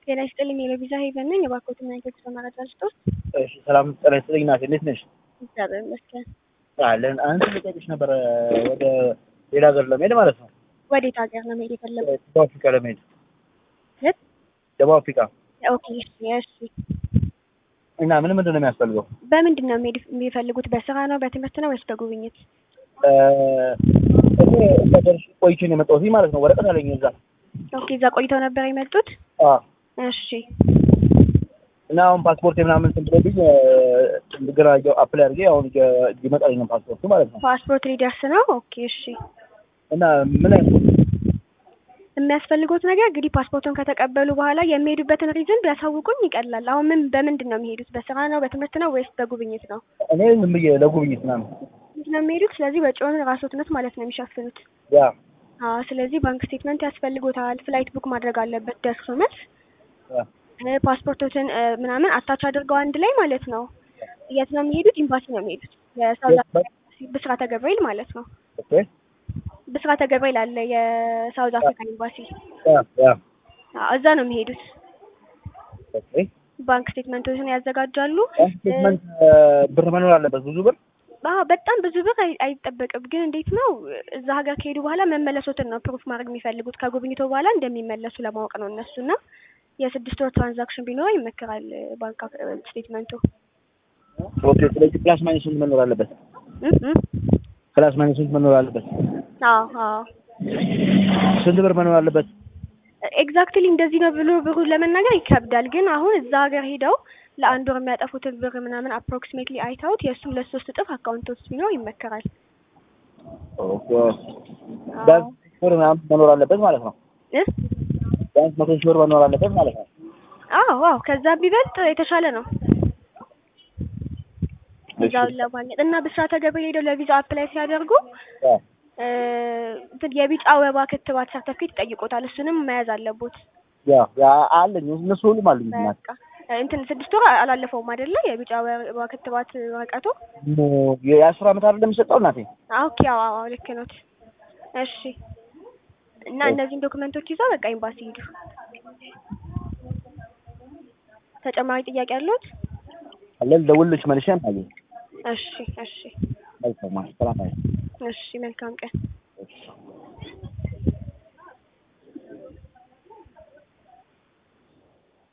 ጤና ይስጥልኝ የለቪዛ ሄቨን ነኝ። የባኮትና ኢንፌክስ መረጃ ስጦት። እሺ ሰላም ጤና ይስጥልኝ እናቴ፣ እንዴት ነሽ? እግዚአብሔር ይመስገን። አለን አንድ ልጠይቅሽ ነበረ ወደ ሌላ ሀገር ለመሄድ ማለት ነው። ወዴት ሀገር ነው መሄድ የፈለጉት? ደቡብ አፍሪካ ለመሄድ የት? ደቡብ አፍሪካ ኦኬ እሺ፣ እሺ። እና ምን ምንድን ነው የሚያስፈልገው? በምንድን ነው መሄድ የሚፈልጉት? በስራ ነው በትምህርት ነው ወይስ በጉብኝት? እ እኔ እዛ ደርሼ ቆይቼ ነው የመጣሁት ማለት ነው። ወረቀት አለኝ እዛ። ኦኬ እዛ ቆይተው ነበር የመጡት? አዎ እሺ እና አሁን ፓስፖርት ምናምን እንትን ብሎብኝ እንደገና አፕላይ አድርጌ አሁን ሊመጣልኝ ነው ፓስፖርቱ ማለት ነው። ፓስፖርት ሊደርስ ነው። ኦኬ እሺ። እና ምን አይነት የሚያስፈልጉት ነገር እንግዲህ ፓስፖርቱን ከተቀበሉ በኋላ የሚሄዱበትን ሪዝን ቢያሳውቁኝ ይቀላል። አሁን ምን በምንድን ነው የሚሄዱት? በስራ ነው በትምህርት ነው ወይስ በጉብኝት ነው? እኔ ዝም ብዬ ለጉብኝት ምናምን ጉብኝት ነው የሚሄዱት። ስለዚህ ወጪውን ራስዎት ማለት ነው የሚሸፍኑት። ያ አዎ ስለዚህ ባንክ ስቴትመንት ያስፈልጎታል። ፍላይት ቡክ ማድረግ አለበት ደርሶ መልስ ያ እ ፓስፖርቶትን እ ምናምን አታች አድርገው አንድ ላይ ማለት ነው። የት ነው የሚሄዱት? ኤምባሲ ነው የሚሄዱት። የሳውዝ አፍሪካ ኤምባሲ ብስራተ ገብርኤል ማለት ነው። ኦኬ ብስራተ ገብርኤል አለ የሳውዝ አፍሪካ ኤምባሲ። ያ ያ አዎ እዛ ነው የሚሄዱት። ኦኬ ባንክ ስቴትመንቶችን ያዘጋጃሉ። ስቴትመንት ብር መኖር አለበት ብዙ ብር አዎ በጣም ብዙ ብር አይ- አይጠበቅም። ግን እንዴት ነው እዛ ሀገር ከሄዱ በኋላ መመለሶትን ነው ፕሩፍ ማድረግ የሚፈልጉት ከጉብኝቶ በኋላ እንደሚመለሱ ለማወቅ ነው እነሱና የስድስት ወር ትራንዛክሽን ቢኖር ይመከራል ባንክ አክ- ስቴትመንቱ። ኦኬ ስለዚህ ፕላስ ማይነስ ስንት መኖር አለበት? እም እም። ፕላስ ማይነስ ስንት መኖር አለበት? አዎ አዎ ስንት ብር መኖር አለበት? ኤግዛክትሊ እንደዚህ ነው ብሎ ብሩ ለመናገር ይከብዳል። ግን አሁን እዛ ሀገር ሄደው ለአንድ ወር የሚያጠፉትን ብር ምናምን አፕሮክሲሜትሊ አይተውት የእሱም ለሶስት እጥፍ አካውንት ውስጥ ቢኖር ይመከራል። ኦኬ ቢያንስ ሺህ ብር ምናምን መኖር አለበት ማለት ነው። እ? ቢያንስ መቶ ሺህ ብር መኖር አለበት ማለት ነው። አዎ አዎ ከዛ ቢበልጥ የተሻለ ነው። እዛውን ለማግኘት እና ብስራተ ገብርኤል ሄደው ለቪዛ አፕላይ ሲያደርጉ ያ እ እንትን የቢጫ ወባ ክትባት ሰርተፊኬት ይጠይቆታል። እሱንም መያዝ አለቦት። ያ ያ አለኝ እነሱ ሁሉም አሉኝ። እናት በቃ እንትን ስድስት ወር አላለፈውም አይደለ? የቢጫ ወባ ክትባት ወረቀቱ። የአስር ዓመት አይደለም የሚሰጠው እናቴ። ኦኬ አዎ አዎ ልክ ኖት። እሺ እና እነዚህን ዶክመንቶች ይዘው በቃ ኤምባሲ ሂዱ። ተጨማሪ ጥያቄ አለዎት? አለ ልደውልልሽ መልሼ አማዬ። እሺ እሺ መልካም ሰላም አይ እሺ መልካም ቀን። እሺ